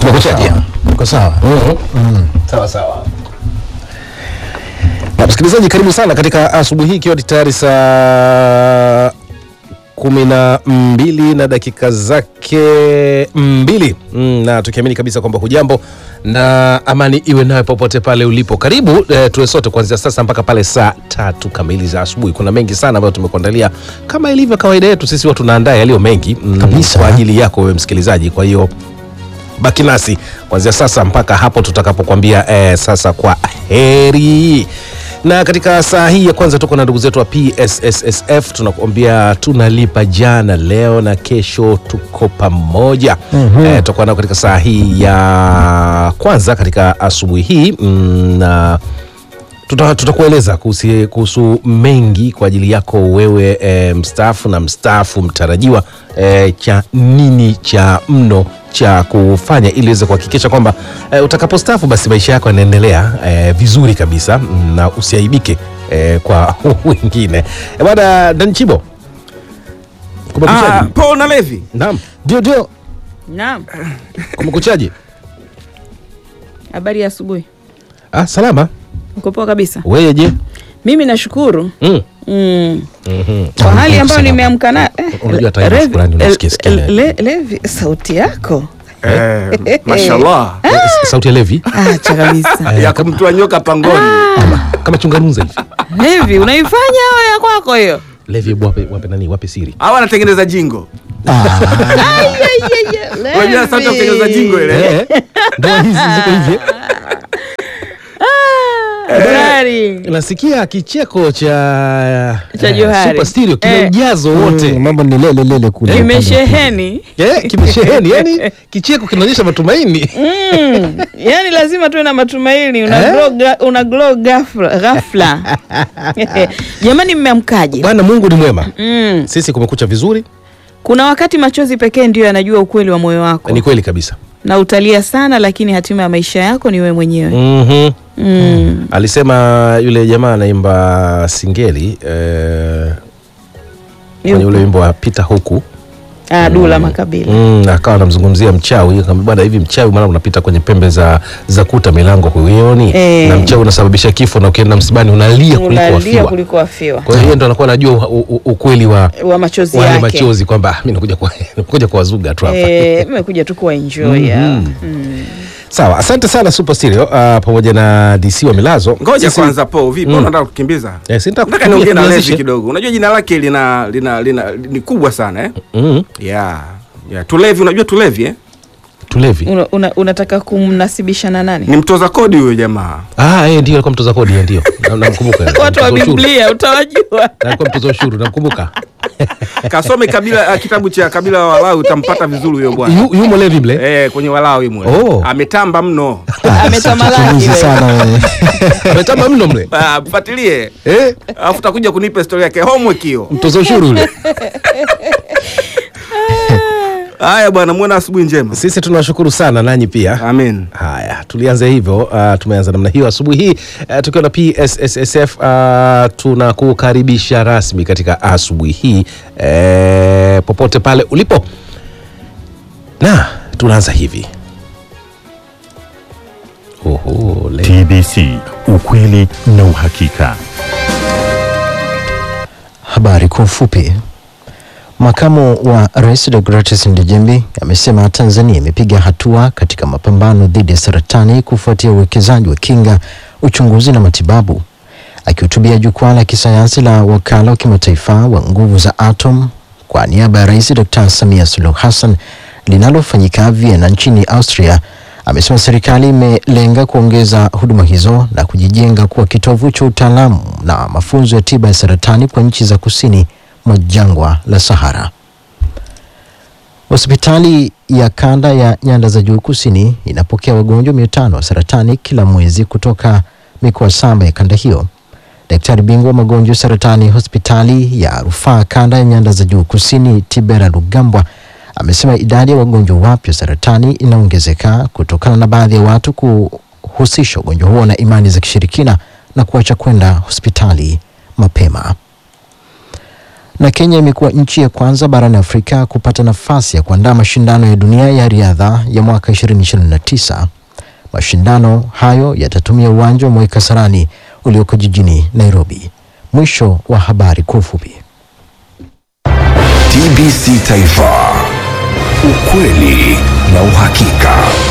Kumekuchaje? Uko sawa? Sawa sawa. Na msikilizaji, karibu sana katika asubuhi hii, ikiwa ni tayari saa kumi na mbili na dakika zake mbili mm, na tukiamini kabisa kwamba hujambo na amani iwe nawe popote pale ulipo. Karibu eh, tuwe sote kuanzia sasa mpaka pale saa tatu kamili za asubuhi. Kuna mengi sana ambayo tumekuandalia kama ilivyo kawaida yetu, sisi huwa tunaandaa yaliyo mengi mm, Kabisa. kwa ajili yako wewe msikilizaji. Kwa hiyo baki nasi kuanzia sasa mpaka hapo tutakapokwambia eh, sasa kwa heri na katika saa hii ya kwanza tuko na ndugu zetu wa PSSSF tunakuambia tunalipa jana leo na kesho tuko pamoja mm-hmm. eh, tutakuwa nao katika saa hii ya kwanza katika asubuhi hii mm, na tuta- tutakueleza kuhusi- kuhusu mengi kwa ajili yako wewe e, mstaafu na mstaafu mtarajiwa e, cha nini cha mno cha kufanya ili uweze kuhakikisha kwamba e, utakapostaafu basi maisha yako yanaendelea e, vizuri kabisa mm, na usiaibike e, kwa wengine e, bwana Danchibo Ah, kumekuchaji Paul na Levi. naam Ndio, ndio. Naam, kumekuchaji habari ya asubuhi. ah, salama Uko poa kabisa? wewe je Mimi nashukuru mm. mm. mm-hmm. kwa hali ambayo salama. nimeamka na eh, Unajua hata hivyo Levi- shukrani unasikia sikia. Le- Le- Levi, sauti yako Eh, mashallah. sauti ya Levi acha kabisa. Ya kumtoa nyoka pangoni. kama chunganuza hivi Levi, unaifanya au ya kwako hiyo? Levi, hebu wape, wape nani wape siri Hawa anatengeneza jingo. Ah, Unajua sauti ya kutengeneza jingo ile. Eh, ndoa hizi ziko hivi Hatari. nasikia kicheko cha Cha eh, Johari. Super Stereo kina Eh. ujazo wote mm, mambo ni lele lele kule. Kimesheheni. Eh, kimesheheni yani kicheko kinaonyesha matumaini Mm. Yaani lazima tuwe na matumaini, una Eh? glow, ga- una glow ghafla. ghafla. Jamani, mmeamkaje? bwana mungu ni mwema Mm. sisi kumekucha vizuri Kuna wakati machozi pekee ndiyo yanajua ukweli wa moyo wako ni kweli kabisa na utalia sana, lakini hatima ya maisha yako ni wewe mwenyewe. mm-hmm. Mm. alisema yule jamaa anaimba singeli eh, kwenye Yupo. ule wimbo wa pita huku Ah, Dula Makabila. Mm, akawa anamzungumzia mchawi akamwambia bwana hivi mchawi maana unapita kwenye pembe za, za kuta milango huioni Eh. na mchawi unasababisha kifo na ukienda msibani unalia kuliko Unalia wafiwa kuliko afiwa kwa hiyo yeye ndo anakuwa anajua u- u- ukweli wa wa machozi wale yake. machozi kwamba "Ah, mi nakuja kwa- nakuja kuwazuga tu hapa Eh, mmekuja tu kuwa enjoy. Mhm. sawa asante sana super stereo uh, pamoja na dc wa milazo Ngoja Sisi- kwanza Paul, vipi? Mm. Unataka kukimbiza? Eh, si nitaka Nataka kukimbia, niongee na Levi tuanzishe. kidogo. Unajua jina lake lina lina lina ni kubwa sana eh? mm, Yeah. Yeah. Tulevi, unajua Tulevi eh? tulevi Una, una, unataka kumnasibisha na nani? Ni mtoza kodi huyo jamaa. ah, eh, ndio alikuwa mtoza kodi eh, ndio Na- namkumbuka Watu wa Mtoza ushuru. Biblia utawajua. Na alikuwa mtoza ushuru namkumbuka Kasome kabila uh, kitabu cha kabila la Walawi utampata vizuri huyo bwana. Yu- yumo levi mle Eh, kwenye Walawi mwe. Oh. Ametamba mno. Ametamalaki Chunguzi wewe. sana wewe. ametamba mno mle Ah, mfuatilie. eh, Alafu utakuja kunipa historia yake homework hiyo. mtoza ushuru yule Haya bwana, muone asubuhi njema. sisi tunawashukuru sana nanyi pia Amen. haya tulianze hivyo uh, tumeanza namna hiyo asubuhi hii uh, tukiwa na psssf uh, tunakukaribisha rasmi katika asubuhi hii uh, popote pale ulipo na tunaanza hivi Oho, le- TBC, ukweli na uhakika. Habari kwa ufupi. Makamu wa Rais Deogratias Ndejembi amesema Tanzania imepiga hatua katika mapambano dhidi ya saratani kufuatia uwekezaji wa kinga, uchunguzi na matibabu. Akihutubia jukwaa la kisayansi la wakala wa kimataifa wa nguvu za atom kwa niaba ya Rais Dr. Samia Suluhu Hassan linalofanyika Vienna nchini Austria, amesema serikali imelenga kuongeza huduma hizo na kujijenga kuwa kitovu cha utaalamu na mafunzo ya tiba ya saratani kwa nchi za kusini mwa jangwa la Sahara. Hospitali ya kanda ya nyanda za juu kusini inapokea wagonjwa mia tano wa saratani kila mwezi kutoka mikoa saba ya kanda hiyo. Daktari bingwa wa magonjwa ya saratani hospitali ya rufaa kanda ya nyanda za juu kusini Tibera Lugambwa amesema idadi ya wagonjwa wapya wa saratani inaongezeka kutokana na baadhi ya watu kuhusisha ugonjwa huo na imani za kishirikina na kuacha kwenda hospitali mapema. Na Kenya imekuwa nchi ya kwanza barani Afrika kupata nafasi ya kuandaa mashindano ya dunia ya riadha ya mwaka 2029. Mashindano hayo yatatumia uwanja wa Moi Kasarani ulioko jijini Nairobi. Mwisho wa habari kwa ufupi. TBC Taifa, ukweli na uhakika.